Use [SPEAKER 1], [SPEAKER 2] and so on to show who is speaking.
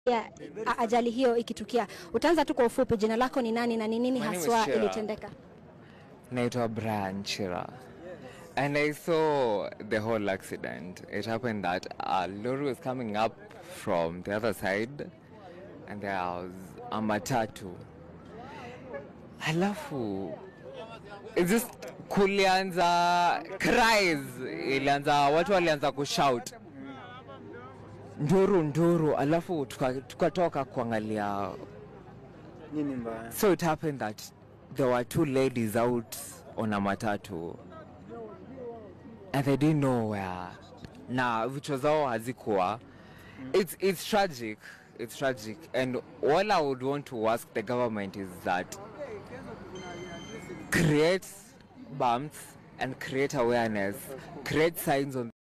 [SPEAKER 1] ya a- ajali hiyo ikitukia. Utaanza tu kwa ufupi, jina lako ni nani na ni nini
[SPEAKER 2] My name is
[SPEAKER 1] haswa
[SPEAKER 2] Shira.
[SPEAKER 1] ilitendeka?
[SPEAKER 2] naitwa Brian Chira. And I saw the whole accident. It happened that a lorry was coming up from the other side and there was a matatu. Alafu it just kulianza cries, ilianza watu walianza kushout nduru nduru, alafu tuka- tukatoka kuangalia
[SPEAKER 3] Nini mbaya?
[SPEAKER 2] So it happened that there were two ladies out on a matatu and they didn't know where. Na vichwa zao hazikuwa. It's, it's tragic. It's tragic. And all I would want to ask the government is that create bumps and create awareness, create signs on